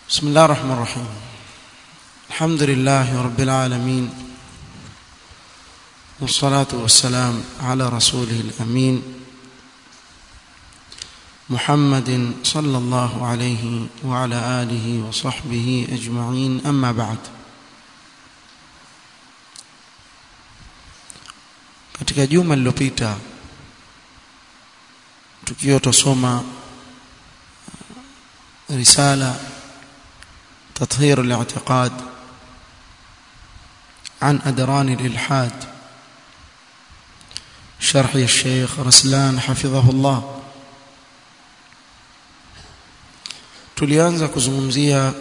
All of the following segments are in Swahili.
بسم الله الرحمن الرحيم الحمد لله رب العالمين والصلاة والسلام على رسوله الأمين محمد صلى الله عليه وعلى آله وصحبه أجمعين أما بعد katika juma lililopita tukiwa tusoma risala تطهير الاعتقاد عن أدران الإلحاد شرح الشيخ رسلان حفظه الله tulianza kuzungumzia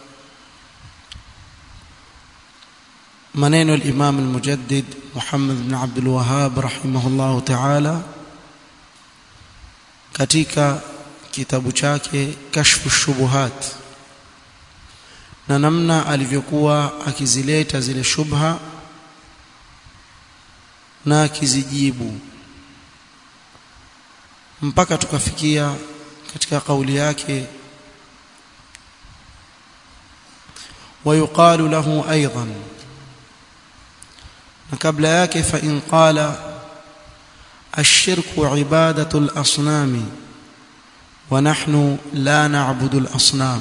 maneno al-Imam al-Mujaddid Muhammad ibn Abdul Wahhab rahimahullah ta'ala katika kitabu chake Kashfu Shubuhat na namna alivyokuwa akizileta zile shubha na akizijibu mpaka tukafikia katika kauli yake ويقال له ايضا قبل yake فان قال الشرك عباده الاصنام ونحن لا نعبد الاصنام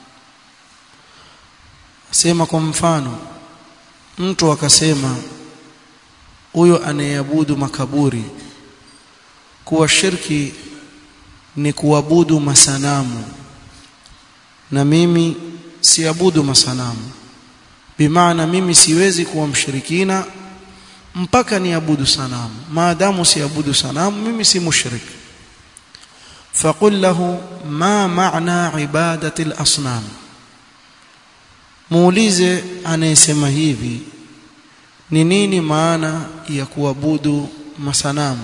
sema kwa mfano mtu akasema huyo anayeabudu makaburi kuwa shirki ni kuabudu masanamu na mimi siabudu masanamu bimaana mimi siwezi kuwa mshirikina mpaka niabudu sanamu maadamu siabudu sanamu mimi si mushrik فقل له ما معنى عباده الاصنام muulize anayesema hivi ni nini maana ya kuabudu masanamu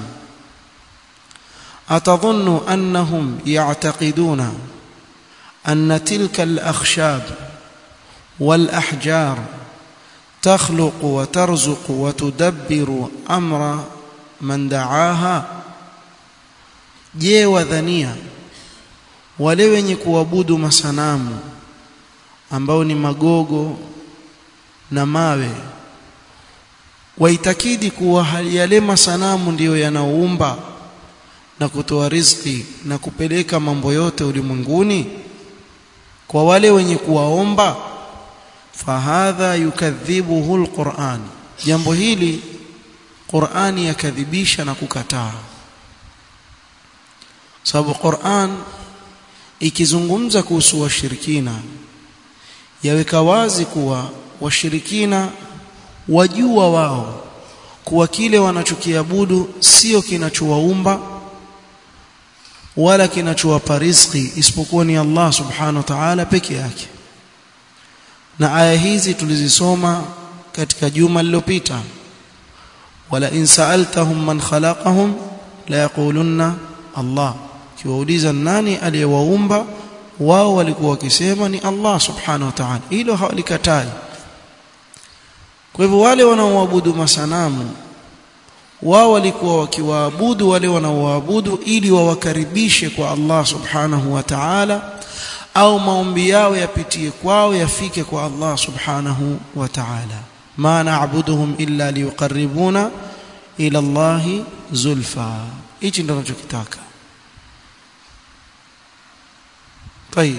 atadhunnu annahum ya'taqiduna anna tilka al-akhshab wal-ahjar تخلق وترزق وتدبر امر من دعاها je wadhania wale wenye kuabudu masanamu ambao ni magogo na mawe waitakidi kuwa yale masanamu ndiyo yanaoumba na kutoa riziki na kupeleka mambo yote ulimwenguni kwa wale wenye kuwaomba fahadha yukadhibuhu alquran jambo hili Qur'ani yakadhibisha na kukataa sababu Qur'an ikizungumza kuhusu washirikina yaweka wazi kuwa washirikina wajua wao kuwa kile wanachokiabudu sio kinachowaumba wala kinachowapa riziki isipokuwa ni Allah subhanahu wa ta'ala peke yake na aya hizi tulizisoma katika juma lililopita wala in sa'altahum man khalaqahum la yaqulunna Allah kiwauliza nani aliyewaumba wao walikuwa wakisema ni Allah subhanahu wa ta'ala hilo hawalikatai kwa hivyo wale wanaoabudu masanamu wao walikuwa wakiwaabudu wale wanaoabudu ili wawakaribishe kwa Allah subhanahu wa ta'ala au maombi yao yapitie kwao yafike kwa Allah subhanahu wa ta'ala ma na'buduhum illa liqarribuna ila Allah zulfa hichi ndio tunachokitaka طيب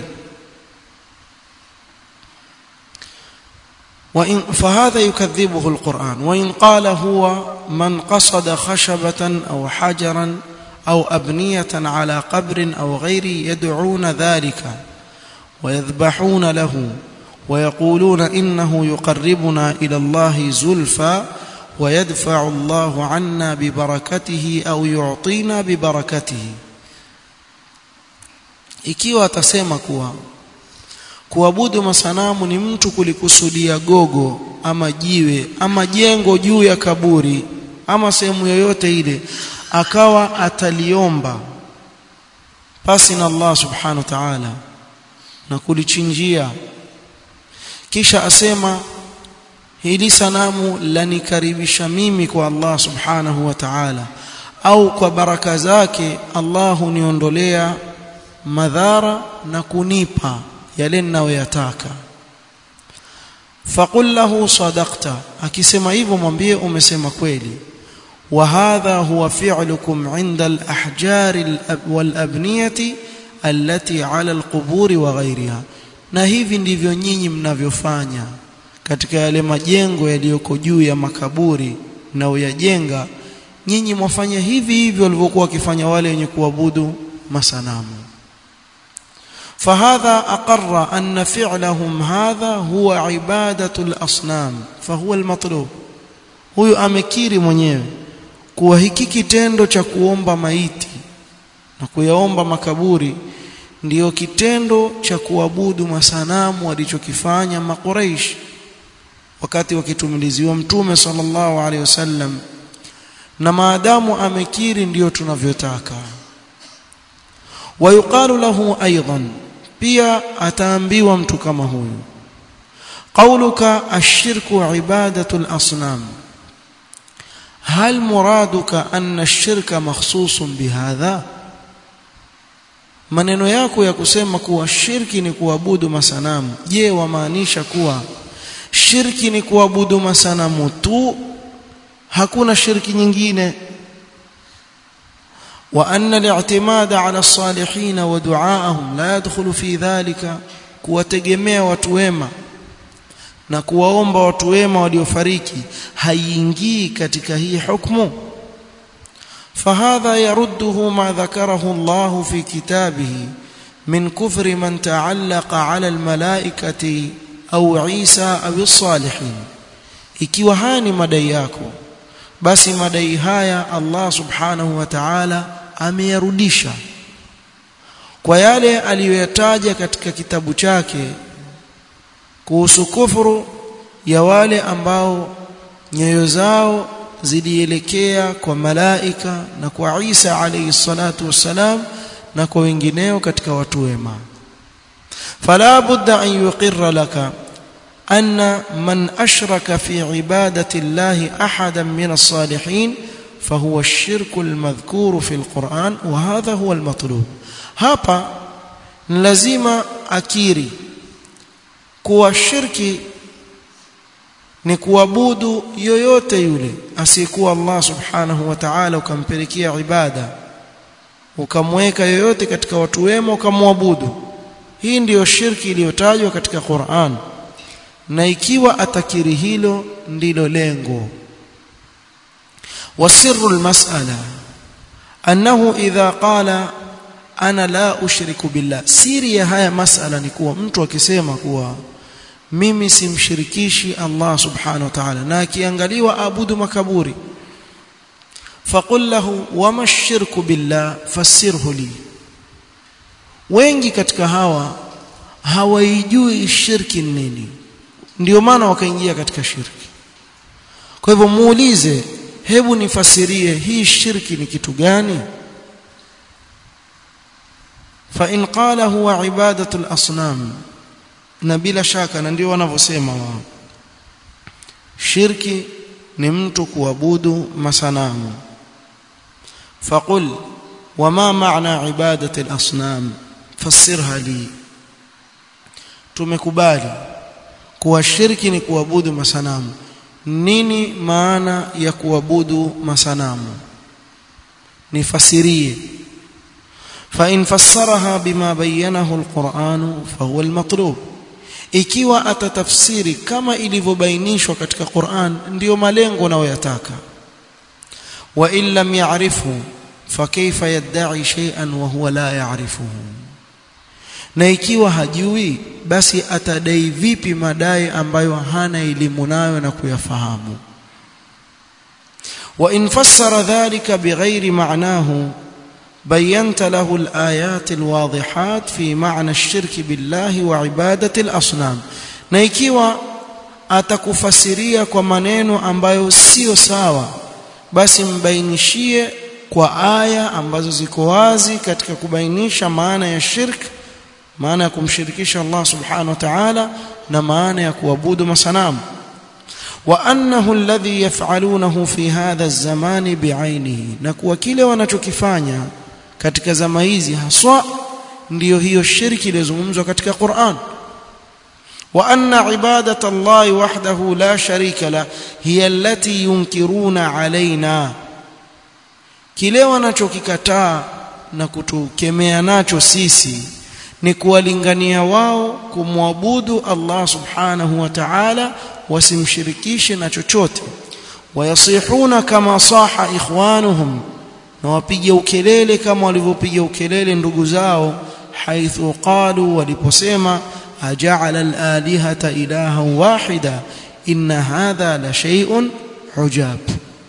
وإن فهذا يكذبه القرآن وإن قال هو من قصد خشبة أو حجرا أو أبنية على قبر أو غيره يدعون ذلك ويذبحون له ويقولون إنه يقربنا إلى الله زلفى ويدفع الله عنا ببركته أو يعطينا ببركته ikiwa atasema kuwa kuabudu masanamu ni mtu kulikusudia gogo ama jiwe ama jengo juu ya kaburi ama sehemu yoyote ile akawa ataliomba pasi na Allah subhanahu wa ta'ala na kulichinjia kisha asema hili sanamu lanikaribisha mimi kwa Allah subhanahu wa ta'ala au kwa baraka zake Allah huniondolea madhara na kunipa yale ninayoyataka faqul lahu sadaqta akisema hivyo mwambie umesema kweli وهذا هو فعلكم عند الأحجار والأبنية التي على القبور وغيرها na hivi ndivyo nyinyi mnavyofanya katika yale majengo yaliyoko juu ya makaburi na uyajenga nyinyi mwafanya hivi hivi walivyokuwa wakifanya wale wenye kuabudu masanamu فهذا أقر أن فعلهم هذا هو عبادة الأصنام فهو المطلوب huyu amekiri mwenyewe kuwa hiki kitendo cha kuomba maiti na kuyaomba makaburi ndiyo kitendo cha kuabudu masanamu walichokifanya makuraish wakati wakitumiliziwa mtume sallallahu alaihi wasallam na maadamu amekiri ndiyo tunavyotaka ويقال له ايضا pia ataambiwa mtu kama huyu قولك الشرك عباده الاصنام هل مرادك أن الشرك مخصوص بهذا maneno yako ya kusema kuwa shirki ni kuabudu masanamu je wamaanisha kuwa shirki ni kuabudu masanamu tu hakuna shirki nyingine wa anna al-i'timada 'ala as-salihin wa du'aahum la yadkhulu fi dhalika kuwategemea watu wema na kuwaomba watu wema waliofariki haiingii katika hii hukumu فهذا يرده ما ذكره الله في كتابه من كفر من تعلق على الملائكة أو عيسى أو الصالحين ikiwa haya ni madai yako basi madai haya Allah subhanahu wa ta'ala ameyarudisha kwa yale aliyoyataja katika kitabu chake kuhusu kufuru ya wale ambao nyoyo zao zilielekea kwa malaika na kwa Isa alayhi salatu wassalam na kwa wengineo katika watu wema fala budda an yuqirra laka anna man ashraka fi ibadati llahi ahadan min as-salihin fahuwa ash-shirku al-madhkuru fi al-Qur'an wa hadha huwa al-matlub hapa ni lazima akiri kuwa shirki ni kuabudu yoyote yule asiyekuwa Allah subhanahu wa ta'ala ukampelekea ibada ukamweka yoyote katika watu wema ukamwabudu hii ndiyo shirki iliyotajwa katika Qur'an na ikiwa atakiri hilo ndilo lengo wasirru almas'ala annahu idha qala ana la ushriku billah siri ya haya masala ni kuwa mtu akisema kuwa mimi simshirikishi Allah subhanahu wa ta'ala na akiangaliwa abudu makaburi faqul lahu wama ash-shirku billah fassirhu li wengi katika hawa hawaijui shirki nini ndio maana wakaingia katika shirki kwa hivyo muulize hebu nifasirie hii shirki ni kitu gani fa in qala huwa ibadatu al-asnam na bila shaka na ndio wanavyosema wao shirki ni mtu kuabudu masanamu faqul wama maana ibadati al-asnam fassirha li tumekubali kuwa shirki ni kuabudu masanamu nini maana ya kuabudu masanamu nifasirie فإن فسرها بما بينه القرآن فهو المطلوب ikiwa atatafsiri kama ilivyobainishwa katika Qur'an ndiyo malengo unayoyataka wa in lam ya'rifu fa kayfa yad'i shay'an wa huwa la ya'rifuhu na ikiwa hajui basi atadai vipi madai ambayo hana elimu nayo na kuyafahamu wa in fassara dhalika bighairi ma'nahu بينت له الآيات الواضحات في معنى الشرك بالله وعبادة الأصنام na ikiwa atakufasiria kwa maneno ambayo sio sawa basi mbainishie kwa aya ambazo ziko wazi katika kubainisha maana ya shirk maana ya kumshirikisha Allah subhanahu wa ta'ala na maana ya kuabudu masanamu wa annahu alladhi yaf'alunahu fi hadha az-zamani bi'ainihi na kuwa kile wanachokifanya katika zama hizi haswa ndiyo hiyo shirki iliyozungumzwa katika Qur'an وأن عبادة الله وحده لا شريك له هي التي ينكرون علينا kile wanachokikataa na kutukemea nacho sisi ni kuwalingania wao kumwabudu Allah subhanahu wa ta'ala wasimshirikishe na chochote wayasihuna kama saha ikhwanuhum na wapige ukelele kama walivyopiga ukelele ndugu zao haithu qalu waliposema aja'ala al-alihata ilahan wahida inna hadha la shay'un hujab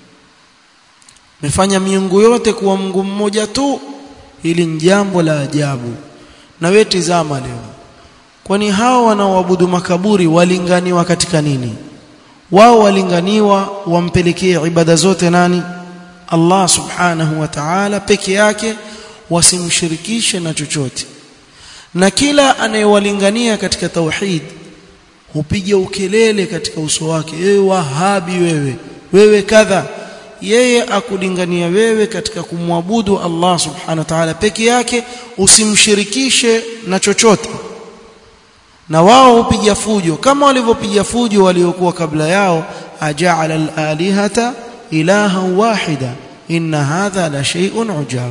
mefanya miungu yote kuwa Mungu mmoja tu hili ni jambo la ajabu na wewe tizama leo kwani hao wanaoabudu makaburi walinganiwa katika nini wao walinganiwa wampelekee ibada zote nani Allah subhanahu wa ta'ala peke yake wasimshirikishe na chochote na kila anayewalingania katika tauhid hupiga ukelele katika uso wake wewe wahabi wewe wewe kadha yeye akulingania wewe katika kumwabudu Allah subhanahu wa ta'ala peke yake usimshirikishe na chochote na wao hupiga fujo kama walivyopiga fujo waliokuwa kabla yao aja'ala al-alihata ilaha wahida inna hadha la shay'un ujab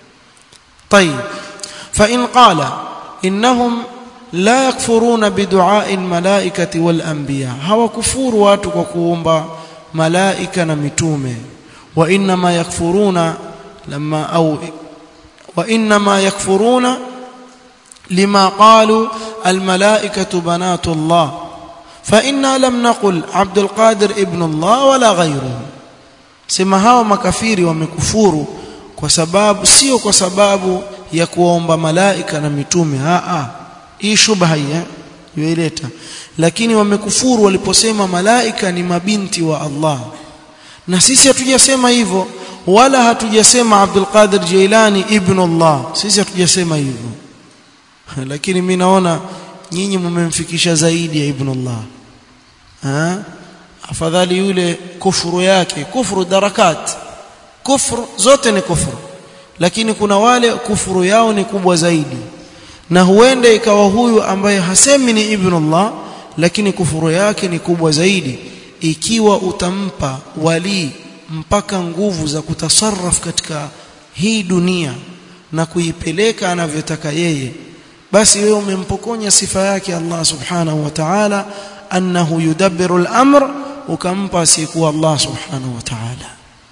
طيب فإن قال إنهم لا يكفرون بدعاء الملائكة والأنبياء هو كفور watu kwa kuomba malaika na mitume وإنما يكفرون لما أو وإنما يكفرون لما قالوا الملائكة بنات الله فإنا لم نقل عبد القادر ابن الله ولا غيره sema hawa makafiri wamekufuru kwa sababu sio kwa sababu ya kuomba malaika na mitume a a hii shubha hii yoileta lakini wamekufuru waliposema malaika ni mabinti wa Allah na sisi hatujasema hivyo wala hatujasema Abdul Qadir Jailani ibn Allah sisi hatujasema hivyo lakini mimi naona nyinyi mmemfikisha zaidi ya ibn Allah ha afadhali yule kufuru yake kufuru darakat kufuru zote ni kufuru lakini kuna wale kufuru yao ni kubwa zaidi na huenda ikawa huyu ambaye hasemi ni ibn Allah lakini kufuru yake ni kubwa zaidi ikiwa utampa wali mpaka nguvu za kutasarraf katika hii dunia na kuipeleka anavyotaka yeye basi wewe umempokonya sifa yake Allah subhanahu wa ta'ala annahu yudabbiru al-amr ukampa asiyekuwa Allah subhanahu wa ta'ala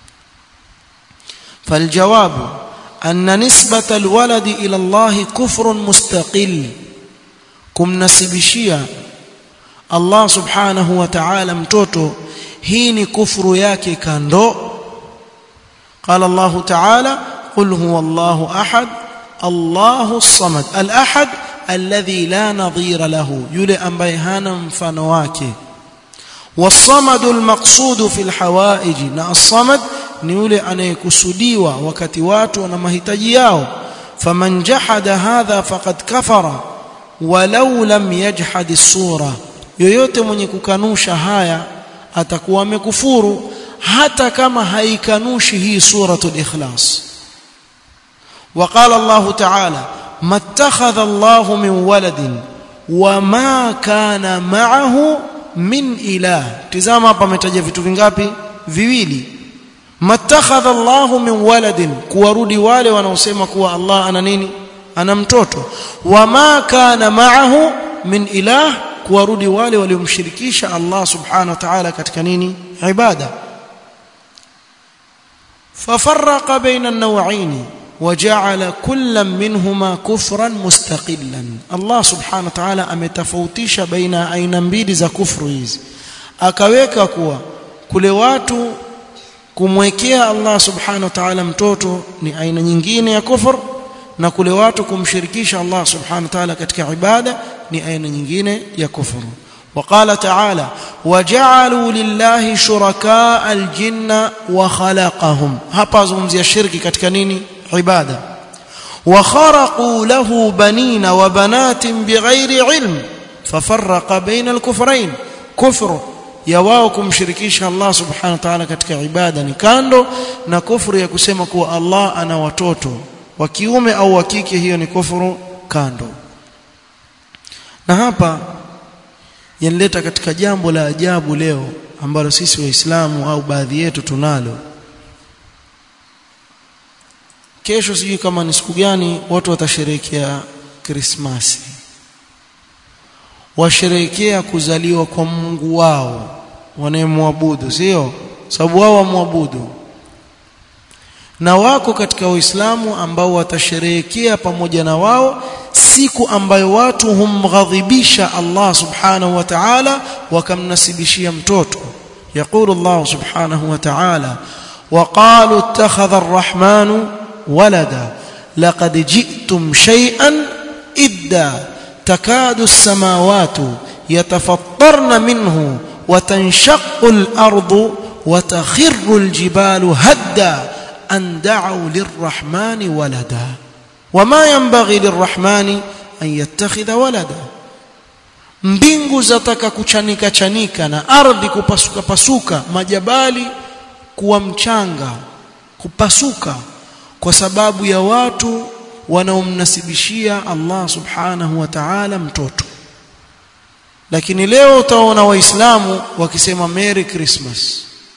فالجواب أن نسبة الولد إلى الله كفر مستقل كم نسبشيا الله سبحانه وتعالى mtoto hii ni kufuru yake kando قال الله تعالى قل هو الله أحد الله الصمد الأحد الذي لا نظير له يلي ambaye hana mfano wake والصمد المقصود في الحوائج na الصمد ni yule anayekusudiwa wakati watu wana mahitaji yao faman jahada hadha faqad kafara walau lam yajhad as-sura yoyote mwenye kukanusha haya atakuwa amekufuru hata kama haikanushi hii suratul ikhlas وقال الله تعالى ما اتخذ الله من ولد وما كان معه min ilah tizama hapa ametaja vitu vingapi viwili matakhadha Allahu min waladin kuwarudi wale wanaosema kuwa Allah ana nini ana mtoto wama kana ma'ahu min ilah kuwarudi wale waliomshirikisha Allah subhanahu wa ta'ala katika nini ibada fafarraqa baina an-naw'ain وجعل كل منهما كفرا مستقلا الله سبحانه وتعالى ametofautisha baina aina mbili za kufru hizi akaweka kuwa kule watu kumwekea Allah subhanahu wa ta'ala mtoto ni aina nyingine ya kufur na kule watu kumshirikisha Allah subhanahu wa ta'ala katika ibada ni aina nyingine ya kufuru وقال تعالى وجعلوا لله شركاء الجن وخلقهم hapa zungumzia shirki katika nini عباده وخرقوا له بنين وبنات بغير علم ففرق بين الكفرين كفر ya wao kumshirikisha Allah subhanahu wa ta'ala katika ibada ni kando na kufuru ya kusema kuwa Allah ana watoto wa kiume au wa kike hiyo ni kufuru kando na hapa yanileta katika jambo la ajabu leo ambalo sisi waislamu au baadhi yetu tunalo kesho sijui kama ni siku gani watu watasherehekea krismasi washerehekea kuzaliwa kwa Mungu wao wanayemwabudu sio sababu wao wamwabudu na wako katika waislamu ambao watasherehekea pamoja na wao siku ambayo watu humghadhibisha Allah subhanahu wa ta'ala wakamnasibishia mtoto يقول الله سبحانه وتعالى وقالوا اتخذ الرحمن ولدا لقد جئتم شيئا إدا تكاد السماوات يتفطرن منه وتنشق الأرض وتخر الجبال هدا أن دعوا للرحمن ولدا وما ينبغي للرحمن أن يتخذ ولدا mbingu zataka kuchanika chanika na ardhi kupasuka pasuka majabali kuwa mchanga kupasuka kwa sababu ya watu wanaomnasibishia Allah subhanahu wa ta'ala mtoto lakini leo utaona waislamu wakisema merry christmas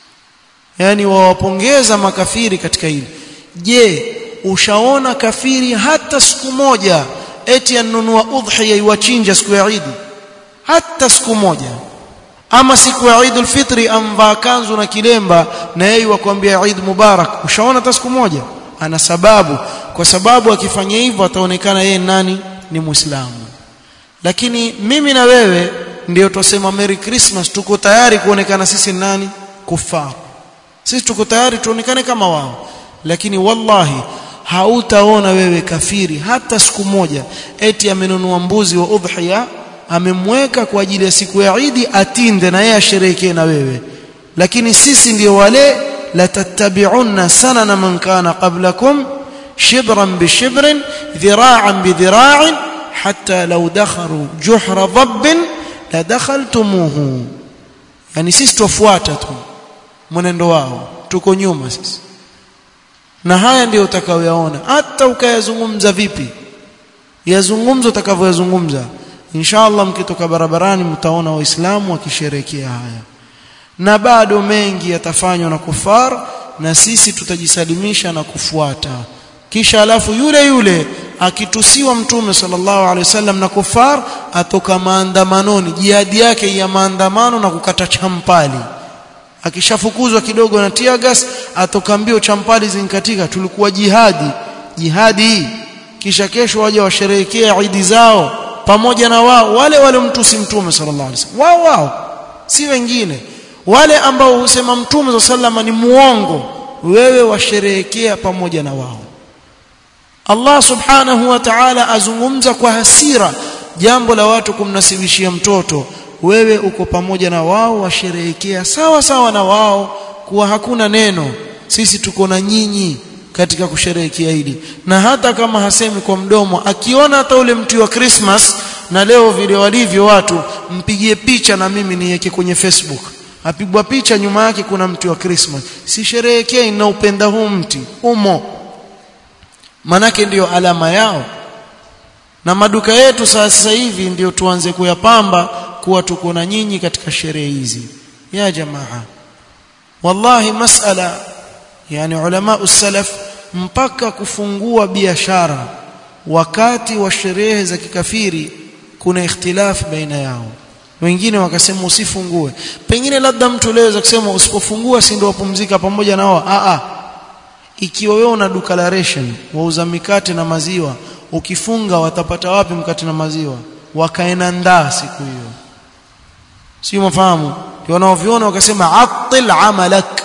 yani wawapongeza makafiri katika hili je ushaona kafiri hata siku moja eti anunua udhiya iwachinja siku ya Eid hata siku moja ama siku ya Eid al-Fitri amvaa kanzu na kilemba na yeye wakwambia Eid Mubarak ushaona hata siku moja ana sababu kwa sababu akifanya hivyo ataonekana yeye nani ni Muislamu lakini mimi na wewe ndio tusema Merry Christmas tuko tayari kuonekana sisi nani kufar sisi tuko tayari tuonekane kama wao lakini wallahi hautaona wewe kafiri hata siku moja eti amenunua mbuzi wa udhiya amemweka kwa ajili ya siku ya Eid atinde na yeye asherehekee na wewe lakini sisi ndio wale la tattabi'unna sanana man kana qablakum shibran bi shibrin dhira'an bi dhira'in hatta law dakharu juhra dhabbin la dakhaltumuhu yani sisi tufuata tu mwenendo wao tuko nyuma sisi na haya ndio utakayoyaona hata ukayazungumza vipi yazungumza utakavyoyazungumza inshallah mkitoka barabarani mtaona waislamu wakisherehekea haya na bado mengi yatafanywa na kufar na sisi tutajisalimisha na kufuata kisha alafu yule yule akitusiwa mtume sallallahu alaihi wasallam na kufar atoka maandamanoni jihadi yake ya maandamano na kukata champali akishafukuzwa kidogo na tiagas atoka mbio champali zinkatika tulikuwa jihadi jihadi hii kisha kesho waje washerehekea idi zao pamoja na wao wale wale mtusi mtume sallallahu alaihi wasallam wao wao si wengine wale ambao husema mtume sallallahu ni muongo wewe washerehekea pamoja na wao Allah subhanahu wa ta'ala azungumza kwa hasira jambo la watu kumnasibishia mtoto wewe uko pamoja na wao washerehekea sawa sawa na wao kuwa hakuna neno sisi tuko na nyinyi katika kusherehekea hili na hata kama hasemi kwa mdomo akiona hata ule mti wa Christmas na leo vile walivyo watu mpigie picha na mimi niweke kwenye Facebook apigwa picha nyuma yake kuna mti wa Christmas si sherehekei na upenda huu mti umo manake ndiyo alama yao na maduka yetu sasa hivi ndio tuanze kuyapamba kuwa tuko na nyinyi katika sherehe hizi ya jamaa wallahi masala yani ulama usalaf mpaka kufungua biashara wakati wa sherehe za kikafiri kuna ikhtilaf baina yao wengine wakasema usifungue pengine labda mtu leo kusema usipofungua si ndio wapumzika pamoja nao a a ikiwa wewe una duka la ration wauza mikate na maziwa ukifunga watapata wapi mkate na maziwa wakaena ndaa siku hiyo sio mafahamu wanaoviona wakasema atil amalak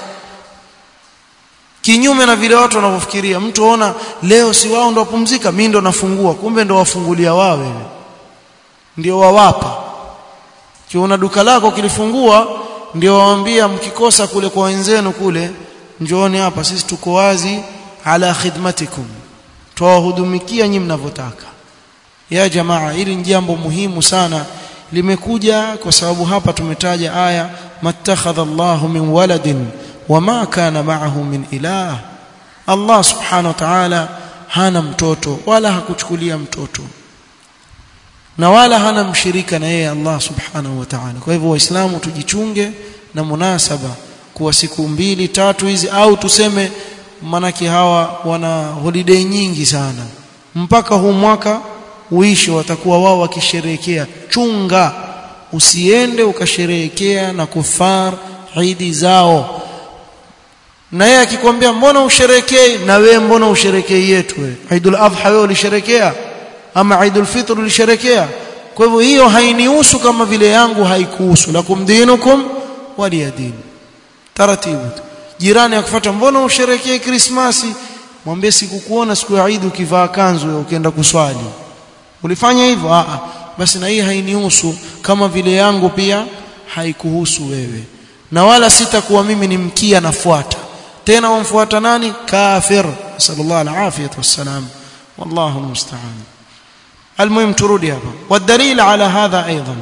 kinyume na vile watu wanavyofikiria mtu aona leo si wao ndo wapumzika mimi ndo nafungua kumbe ndo wafungulia wao wewe ndio wawapa kiona duka lako kilifungua ndio waambia mkikosa kule kwa wenzenu kule njooni hapa sisi tuko wazi ala khidmatikum tuwahudumikia nyinyi mnavyotaka ya jamaa hili ni jambo muhimu sana limekuja kwa sababu hapa tumetaja aya mattakhadha Allahu min waladin wama kana ma'ahu min ilah Allah subhanahu wa ta'ala hana mtoto wala hakuchukulia mtoto na wala hana mshirika na yeye Allah subhanahu wa ta'ala kwa hivyo waislamu tujichunge na munasaba kuwa siku mbili tatu hizi au tuseme manake hawa wana holiday nyingi sana mpaka huu mwaka uishe watakuwa wao wakisherehekea chunga usiende ukasherehekea na kufar idi zao na yeye akikwambia mbona usherekei na wewe mbona usherekei yetu wewe Eidul Adha wewe ulisherekea ama Eidul Fitr ulisherekea kwa hivyo hiyo hainihusu kama vile yangu haikuhusu lakum dinukum waliyadin taratibu jirani akufuata mbona usherekee Krismasi mwambie sikukuona siku ya Eid ukivaa kanzu ukienda kuswali ulifanya hivyo a basi na hii hainihusu kama vile yangu pia haikuhusu wewe na wala sitakuwa mimi ni mkia nafuata tena wamfuata nani kafir sallallahu alaihi wasallam wallahu almusta'an المهم ترودي هذا والدليل على هذا أيضا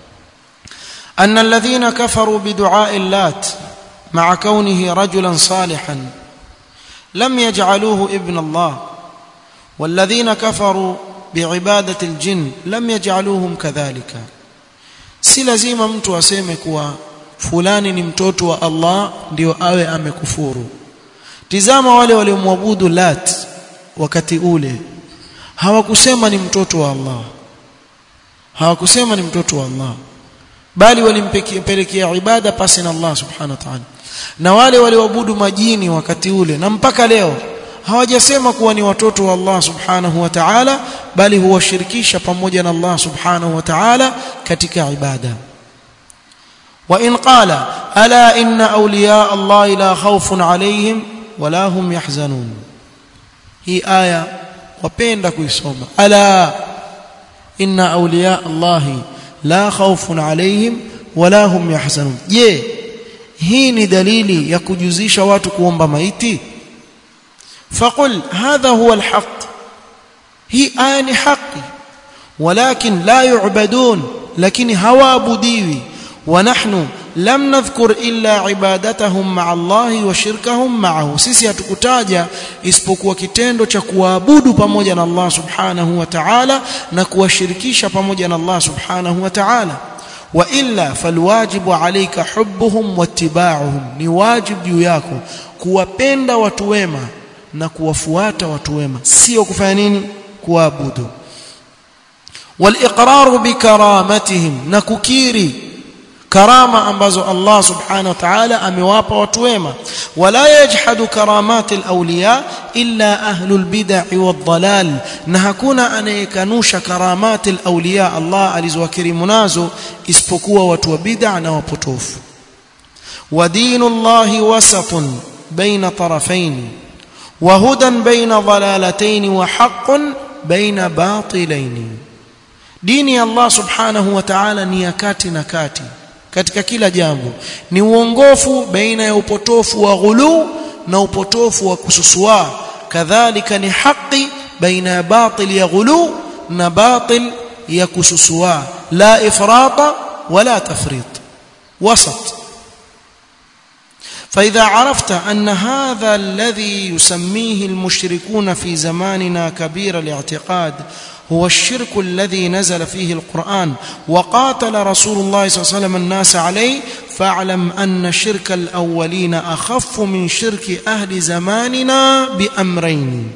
أن الذين كفروا بدعاء اللات مع كونه رجلا صالحا لم يجعلوه ابن الله والذين كفروا بعبادة الجن لم يجعلوهم كذلك si lazima mtu aseme kuwa fulani ni mtoto wa Allah ndio awe amekufuru tizama wale waliomwabudu lat wakati ule hawakusema ni mtoto wa Allah hawakusema ni mtoto wa Allah bali walimpelekea ibada pasi na Allah subhanahu wa ta'ala na wale walioabudu majini wakati ule na mpaka leo hawajasema kuwa ni watoto wa Allah subhanahu wa ta'ala bali huwashirikisha pamoja na Allah subhanahu wa ta'ala katika ibada wa in qala ala inna awliya Allah la khawfun alayhim wala hum yahzanun hii aya wapenda kuisoma ala inna awliya Allah la khawfun alayhim wala hum yahzanun je hii ni dalili ya kujuzisha watu kuomba maiti فقل هذا هو الحق هي آن حقي ولكن لا يعبدون لكن هوا بديوي ونحن لم نذكر إلا عبادتهم مع الله وشركهم معه sisi hatukutaja isipokuwa kitendo cha kuabudu pamoja na Allah subhanahu wa ta'ala na kuwashirikisha pamoja na Allah subhanahu wa ta'ala wa illa falwajibu alayka hubbuhum wattiba'uhum ni wajibu juu yako kuwapenda watu wema na kuwafuata watu wema sio kufanya nini kuabudu waliqraru bikaramatihim na kukiri karama ambazo Allah subhanahu wa ta'ala amewapa watu wema wala yajhadu karamati alawliya illa ahlul bid'ah wadhalal na hakuna anayekanusha karamati alawliya Allah alizowakirimu nazo isipokuwa watu wa bid'ah na wapotofu wa dinullahi wasatun baina tarafaini وهدى بين ضلالتين وحق بين باطلين dini ya Allah subhanahu wa ta'ala ni ya kati na kati katika kila jambo ni uongofu baina ya upotofu wa ghulu na upotofu wa kususua kadhalika ni haki baina ya batil ya ghulu na batil ya kususua la ifrata wala tafrit wasat فإذا عرفت أن هذا الذي يسميه المشركون في زماننا كبير الاعتقاد هو الشرك الذي نزل فيه القرآن وقاتل رسول الله صلى الله عليه وسلم الناس عليه فاعلم أن شرك الأولين أخف من شرك أهل زماننا بأمرين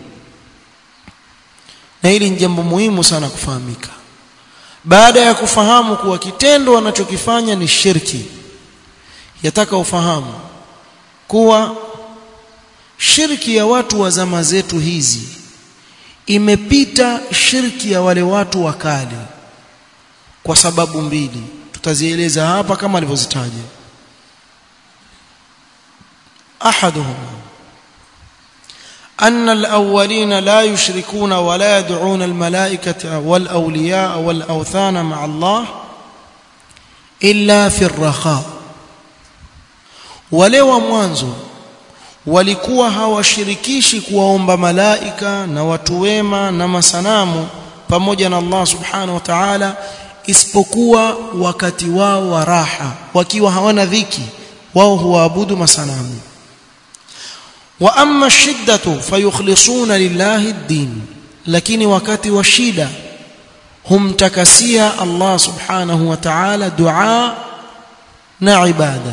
na hili ni jambo muhimu sana kufahamika baada ya kufahamu kuwa kitendo wanachokifanya ni shirki yataka ufahamu kuwa shirki ya watu wa zama zetu hizi imepita shirki ya wale watu wa kale kwa sababu mbili tutazieleza hapa kama alivyozitaja ahaduhuma أن الأولين لا يشركون ولا يدعون الملائكة والأولياء والأوثان مع الله إلا في الرخاء wale wa mwanzo walikuwa hawashirikishi kuwaomba malaika na watu wema na masanamu pamoja na Allah subhanahu wa ta'ala isipokuwa wakati wao wa raha wakiwa hawana dhiki wao huabudu masanamu wa amma shiddatu fayukhlisuna lillahi ad-din lakini wakati wa shida humtakasia Allah subhanahu wa ta'ala dua na ibada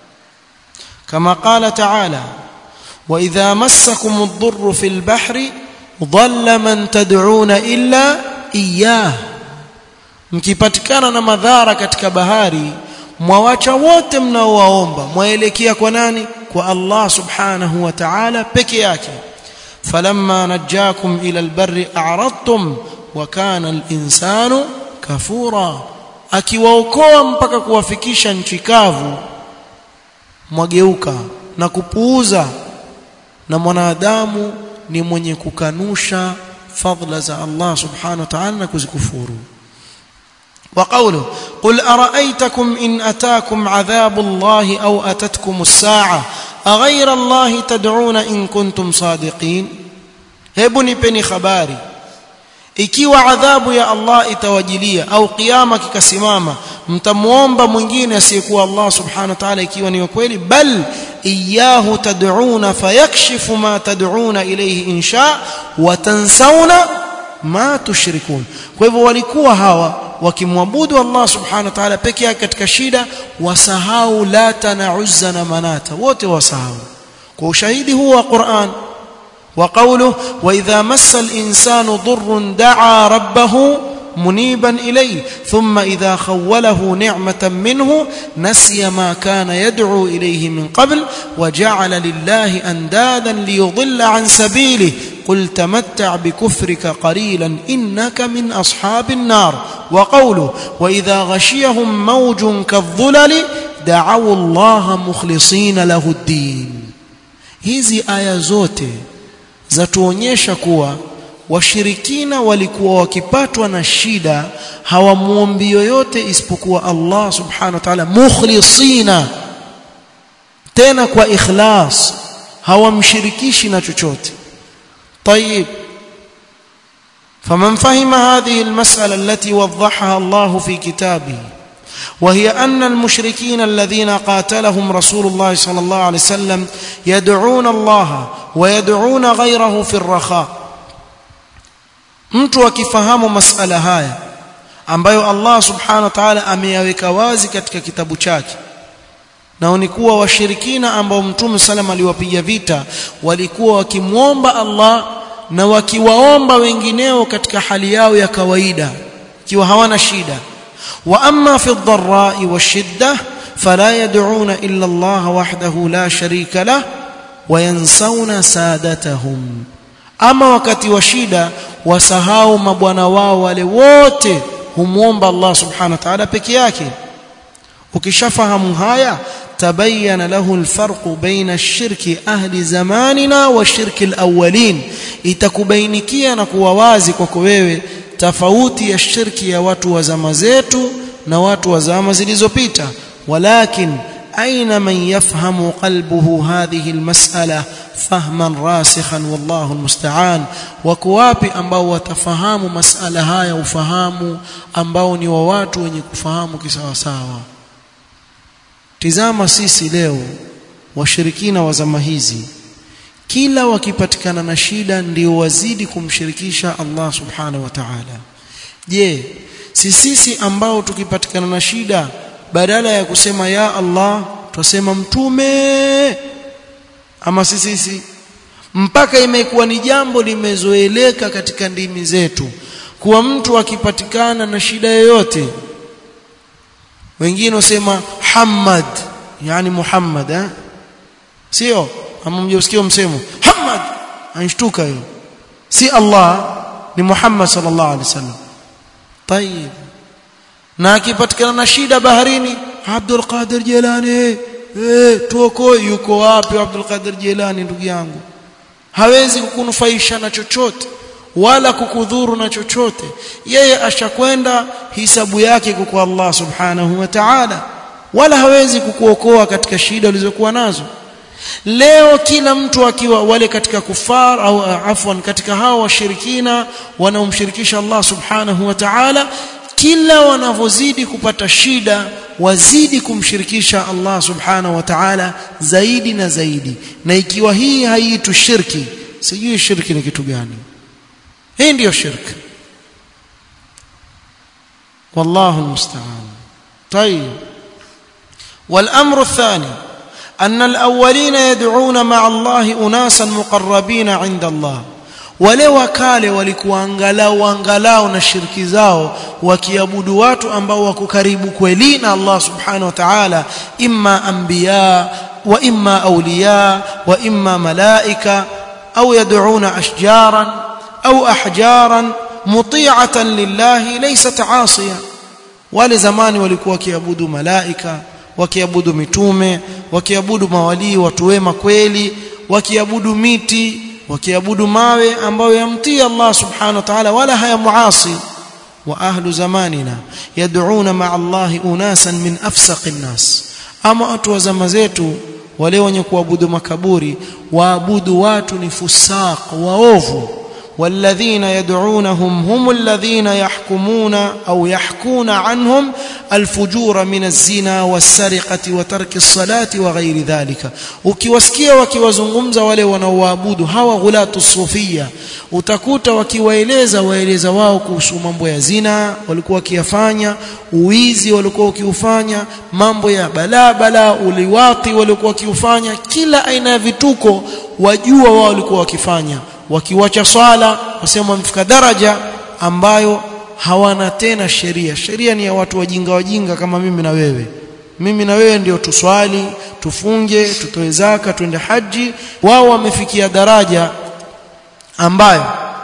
kama qala ta'ala wa idha massakum ad-durru fil bahri dhalla man tad'una illa iyyah mkipatikana na madhara katika bahari mwawacha wote mnaowaomba mwaelekea kwa nani kwa Allah subhanahu wa ta'ala peke yake falamma najjakum ila albarri a'radtum wa kana al-insanu kafura akiwaokoa mpaka kuwafikisha nchi kavu mwageuka na kupuuza na mwanadamu ni mwenye kukanusha fadla za Allah subhanahu wa ta'ala na kuzikufuru وقوله قل أرأيتكم إن أتاكم عذاب الله أو أتتكم الساعة أغير الله تدعون إن كنتم صادقين hebu nipeni habari ikiwa adhabu ya Allah itawajilia au kiyama kikasimama mtamuomba mwingine asiyekuwa Allah subhanahu wa ta'ala ikiwa ni kweli bal iyahu tad'una fayakshifu ma tad'una ilayhi insha wa tansawna ma tushrikun kwa hivyo walikuwa hawa wakimwabudu Allah subhanahu wa ta'ala peke yake katika shida wasahau lata na uzza na manata wote wasahau kwa ushahidi huu wa Qur'an وقوله واذا مس الانسان ضر دعا ربه منيبا اليه ثم اذا خوله نعمه منه نسي ما كان يدعو اليه من قبل وجعل لله اندادا ليضل عن سبيله قل تمتع بكفرك قليلا انك من اصحاب النار وقوله واذا غشيهم موج كالظلل دعوا الله مخلصين له الدين hizi aya zote zatuonyesha kuwa washirikina walikuwa wakipatwa na shida hawamuombi yoyote isipokuwa Allah subhanahu wa ta'ala mukhlisina tena kwa ikhlas hawamshirikishi na chochote طيب فمن فهم هذه المسألة التي وضحها الله في كتابه وهي أن المشركين الذين قاتلهم رسول الله صلى الله عليه وسلم يدعون الله ويدعون غيره في الرخاء mtu akifahamu masala haya ambayo Allah subhanahu wa ta'ala ameyaweka wazi katika kitabu chake na ni kuwa washirikina ambao mtume sallam aliwapiga vita walikuwa wakimwomba Allah na wakiwaomba wengineo katika hali yao ya kawaida ikiwa hawana shida wa amma fi ad-dharra'i wash-shiddah fala yad'una illa Allah wahdahu la sharika lah wa yansawna sadatahum ama wakati wa shida wasahau mabwana wao wale wote humwomba Allah subhanahu wa ta'ala peke yake ukishafahamu haya tabayyana lahu alfarq baina ash-shirki ahli zamanina wa shirki al-awwalin itakubainikia na kuwa wazi kwako wewe tofauti ya shirki ya watu wa zama zetu na watu wa zama zilizopita walakin aina man yafhamu qalbuhu hadhihi almas'ala fahman rasikhan wallahu almusta'an wako wapi ambao watafahamu masala haya ufahamu ambao ni wa watu wenye kufahamu kisawa sawa tizama sisi leo washirikina wa zama hizi kila wakipatikana na shida ndio wazidi kumshirikisha Allah subhanahu wa ta'ala je si sisi ambao tukipatikana na shida badala ya kusema ya Allah tusema mtume ama sisi sisi mpaka imekuwa ni jambo limezoeleka katika ndimi zetu kuwa mtu akipatikana na shida yoyote wengine wasema Muhammad yani Muhammad eh sio ama mjisikia msemo Muhammad anashtuka hiyo si Allah ni Muhammad sallallahu alaihi wasallam طيب na akipatikana na shida baharini Abdul Qadir Jilani eh tuoko yuko wapi Abdul Qadir Jilani ndugu yangu hawezi kukunufaisha na chochote wala kukudhuru na chochote yeye ashakwenda hisabu yake kwa Allah subhanahu wa ta'ala wala hawezi kukuokoa katika shida ulizokuwa nazo leo kila mtu akiwa wale katika kufar au afwan katika hao washirikina wanaomshirikisha Allah subhanahu wa ta'ala kila wanavyozidi kupata shida wazidi kumshirikisha Allah subhanahu wa ta'ala zaidi na zaidi na ikiwa hii haiitwi shirki sijui shirki ni kitu gani hii ndiyo shirki والله المستعان طيب والأمر الثاني أن الأولين يدعون مع الله أناسا مقربين عند الله wale wakale walikuwa angalau angalau na shirki zao wakiabudu watu ambao wako karibu kweli na Allah subhanahu wa ta'ala imma anbiya wa imma awliya wa imma malaika au yad'una ashjaran au ahjaran muti'atan lillahi laysat 'asiya wale zamani walikuwa wakiabudu malaika wakiabudu mitume wakiabudu mawalii watu wema kweli wakiabudu miti wakiabudu mawe ambayo yamtii Allah subhanahu wa ta'ala wala hayamuasi wa ahlu zamanina yad'una ma'a Allah unasan min afsaqin nas ama watu wa zama zetu wale wenye kuabudu makaburi waabudu watu ni fusaq waovu والذين يدعونهم هم الذين يحكمون أو يحكون عنهم الفجور من الزنا والسرقة وترك الصلاة وغير ذلك ukiwasikia wakiwazungumza wale wanaoabudu hawa ghulatu sufia utakuta wakiwaeleza waeleza wao kuhusu mambo ya zina walikuwa wakiyafanya uizi walikuwa wakiufanya mambo ya balaa balaa uliwati walikuwa wakiufanya kila aina ya vituko wajua wao walikuwa wakifanya wakiwacha swala wasema wamefika daraja ambayo hawana tena sheria sheria ni ya watu wajinga wajinga kama mimi na wewe mimi na wewe ndio tuswali tufunge tutoe zaka twende haji wao wamefikia daraja ambayo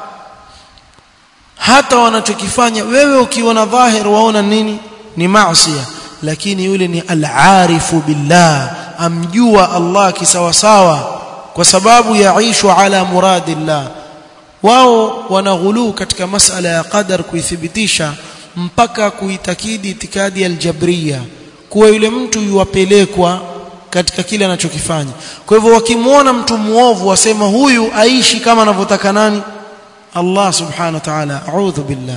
hata wanachokifanya wewe ukiona dhahir waona nini ni maasiya lakini yule ni al-arifu billah amjua Allah kisawasawa kwa sababu yaishu ala muradillah wao wanaghuluu katika masala ya qadar kuithibitisha mpaka kuitakidi itikadi aljabriya kuwa yule mtu yuwapelekwa katika kile anachokifanya kwa hivyo wakimwona mtu muovu wasema huyu aishi kama anavyotaka nani Allah subhanahu wa ta'ala a'udhu billah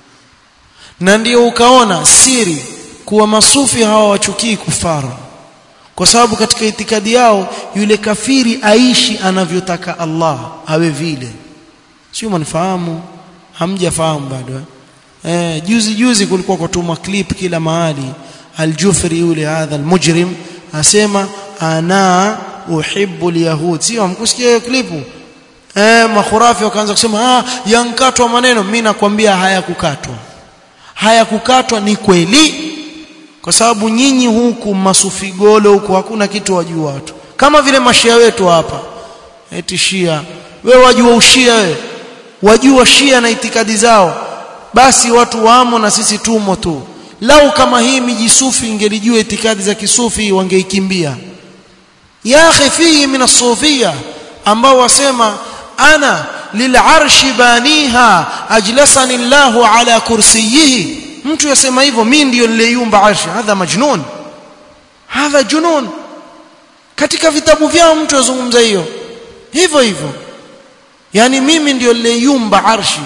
na ndio ukaona siri kuwa masufi hawa wachukii kufara kwa sababu katika itikadi yao yule kafiri aishi anavyotaka Allah awe vile sio mnifahamu hamjafahamu bado eh juzi juzi kulikuwa kutuma clip kila mahali aljufri yule hadha almujrim asema ana uhibbu alyahud sio mkusikia hiyo clip eh makhurafi wakaanza kusema ah yankatwa maneno mimi nakwambia hayakukatwa hayakukatwa ni kweli kwa sababu nyinyi huku masufigolo huku hakuna kitu wajua watu kama vile mashia wetu hapa eti shia wewe wajua ushia wewe wajua shia na itikadi zao basi watu wamo na sisi tumo tu lau kama hii miji sufi ingelijua itikadi za kisufi wangeikimbia ya akhi fihi min as-sufia ambao wasema ana lil'arshi baniha ajlasani Allahu ala kursiyihi mtu yasema hivyo mimi ndio niliyumba arshi hadha majnun hadha junun katika vitabu vyao mtu azungumza hiyo hivyo hivyo yani mimi ndio niliyumba arshi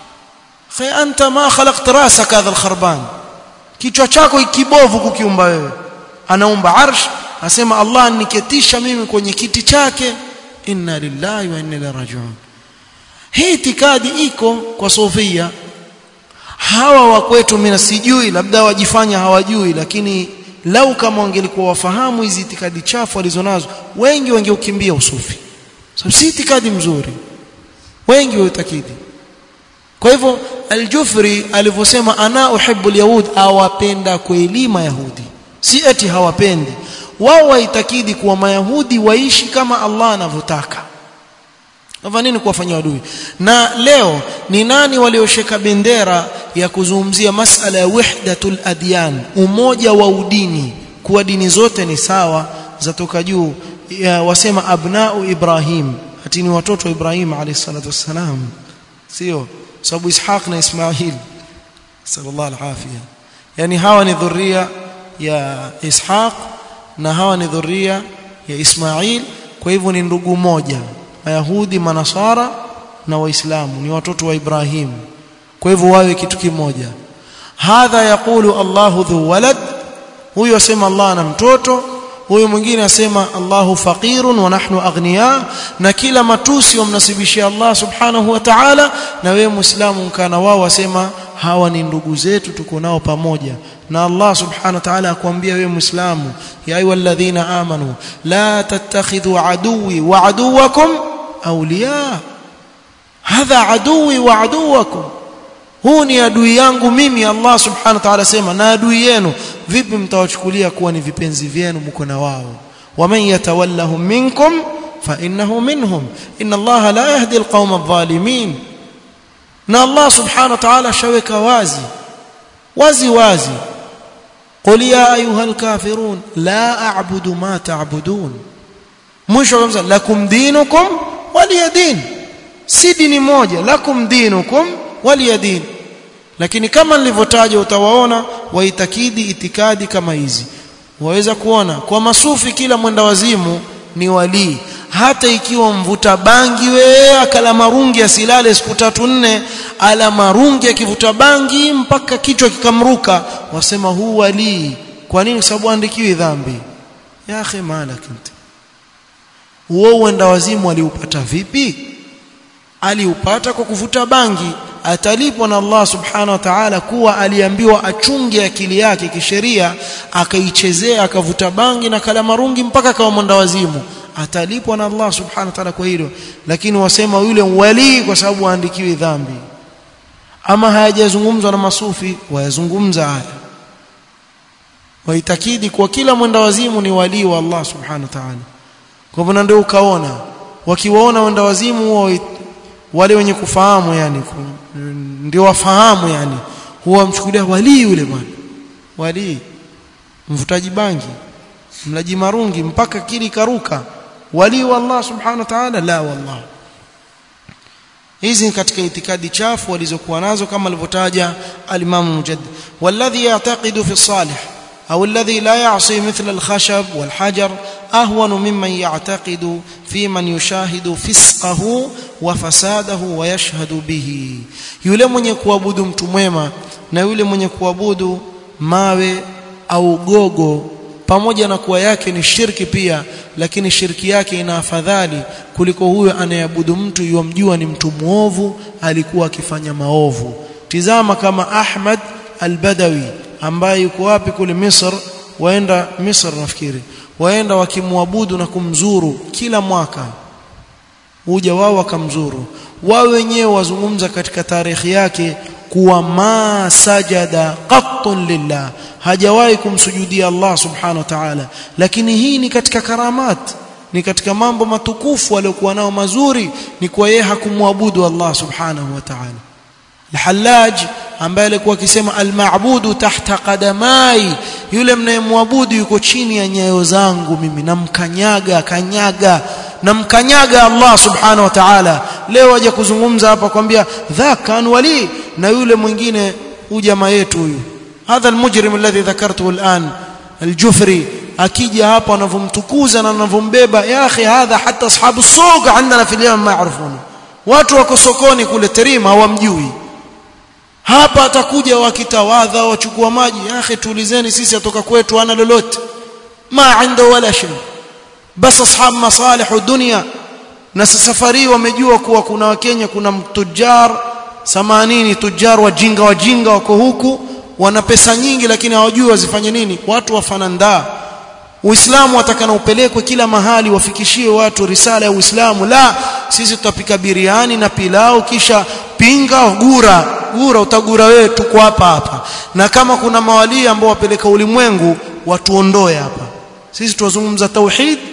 fa anta ma khalaqt rasaka hadha alkharban kichwa chako ikibovu kukiumba wewe anaumba arsh asema Allah niketisha mimi kwenye kiti chake inna lillahi wa inna ilaihi rajiun hii itikadi iko kwa sofia hawa wa kwetu mimi sijui labda wajifanya hawajui lakini lau kama wangelikuwa wafahamu hizi itikadi chafu walizonazo wengi wangeukimbia usufi sababu si itikadi mzuri wengi wautakidi kwa hivyo aljufri alivyosema ana uhibbu alyahud awapenda kweli mayahudi si eti hawapendi wao waitakidi kuwa mayahudi waishi kama Allah anavyotaka Kwa nini kuwafanyia adui? Na leo ni nani walioshika bendera ya kuzungumzia masala ya wahdatul adyan, umoja wa udini, kuwa dini zote ni sawa zatoka juu, ya wasema abnau Ibrahim, ati ni watoto wa Ibrahim alayhi salatu wassalam, sio sababu Ishaq na Ismail sallallahu alafia, yani hawa ni dhuria ya Ishaq na hawa ni dhuria ya Ismail, kwa hivyo ni ndugu moja Mayahudi, Manasara na Waislamu ni watoto wa Ibrahim. Kwa hivyo wawe kitu kimoja. Hadha yaqulu Allahu dhu walad, huyo asema Allah ana mtoto, huyo mwingine asema Allahu faqirun wa nahnu aghniya, na kila matusi wamnasibishia Allah subhanahu wa ta'ala, na wewe Muislamu mkana wao wasema hawa ni ndugu zetu tuko nao pamoja na Allah subhanahu wa ta'ala akwambia wewe muislamu ya ayyuhalladhina amanu la tattakhidhu aduwi wa aduwakum awliya hadha aduwi wa aduwakum huu ni adui yangu mimi Allah subhanahu wa ta'ala sema na adui yenu vipi mtawachukulia kuwa ni vipenzi vyenu mko na wao waman yatawallahum minkum fa innahu minhum inna Allah la yahdi alqawma adh-dhalimin na Allah subhanahu wa ta'ala shaweka wazi wazi wazi qul ya ayuha alkafirun la a'budu ma ta'budun mwisho kabisa lakum dinukum waliya din si dini moja lakum dinukum waliya din lakini kama nilivyotaja utawaona waitakidi itikadi kama hizi waweza kuona kwa masufi kila mwenda wazimu ni walii hata ikiwa mvuta bangi wewe akala marungi asilale siku tatu nne ala marungi akivuta bangi mpaka kichwa kikamruka wasema huu walii kwa nini sababu andikiwi dhambi ya akhi malak inti huo uenda wazimu aliupata vipi aliupata kwa kuvuta bangi atalipwa na Allah subhanahu wa ta'ala kuwa aliambiwa achunge akili yake kisheria akaichezea akavuta bangi na kala marungi mpaka akawa mwenda wazimu atalipwa na Allah subhanahu wa ta'ala kwa hilo lakini wasema yule wali kwa sababu aandikiwi dhambi ama hayajazungumzwa na masufi wayazungumza haya waitakidi kwa kila mwenda wazimu ni wali wa Allah subhanahu wa ta'ala kwa hivyo ndio ukaona wakiwaona wenda wazimu wale wenye kufahamu yani ndio wafahamu yani huwa mchukulia wali yule bwana wali mvutaji bangi mlaji marungi mpaka kili karuka wali wa Allah subhanahu wa ta'ala la wallah hizi katika itikadi chafu walizokuwa nazo kama alivyotaja al-Imam Mujaddid walladhi ya'taqidu fi salih أو الذي لا يعصي مثل الخشب والحجر أهون ممن يعتقد في من يشاهد فسقه وفساده ويشهد به yule mwenye kuabudu mtu mwema na yule mwenye kuabudu mawe au gogo pamoja na kuwa yake ni shirki pia lakini shirki yake ina afadhali kuliko huyo anayeabudu mtu yomjua ni mtu muovu alikuwa akifanya maovu tizama kama Ahmad al-Badawi ambaye yuko wapi kule Misr waenda Misr nafikiri waenda wakimwabudu na kumzuru kila mwaka huja wao wakamzuru wao wenyewe wazungumza katika tarehe yake kuwa ma sajada qattun lillah hajawahi kumsujudia Allah subhanahu wa ta'ala lakini hii ni katika karamat ni katika mambo matukufu aliyokuwa nao mazuri ni kwa yeye hakumwabudu Allah subhanahu wa ta'ala Al-Hallaj ambaye alikuwa akisema al-ma'budu tahta qadamai yule mnayemwabudu yuko chini ya nyayo zangu mimi namkanyaga kanyaga namkanyaga Allah subhanahu wa ta'ala leo aje kuzungumza hapa kwambia dhakan wali na yule mwingine huyu jamaa yetu huyu hadha almujrim alladhi dhakartuhu al'an aljufri akija hapa anavomtukuza na anavombeba ya akhi hadha hata ashabu suq عندنا في اليوم ما يعرفون watu wako sokoni kule terima hawamjui hapa atakuja wakitawadha wachukua maji ya akhi tuulizeni sisi atoka kwetu ana lolote ma عنده wala shay bas ashab masalih dunia na safari wamejua kuwa kuna wakenya kuna tujar samanini tujar wajinga wajinga wako huku wana pesa nyingi lakini hawajui wazifanye nini watu wafanandaa Uislamu watakana upelekwe kila mahali wafikishie watu risala ya Uislamu la sisi tutapika biriani na pilau kisha pinga gura gura utagura wewe tuko hapa hapa na kama kuna mawali ambao wapeleka ulimwengu watuondoe hapa sisi tuwazungumza tauhid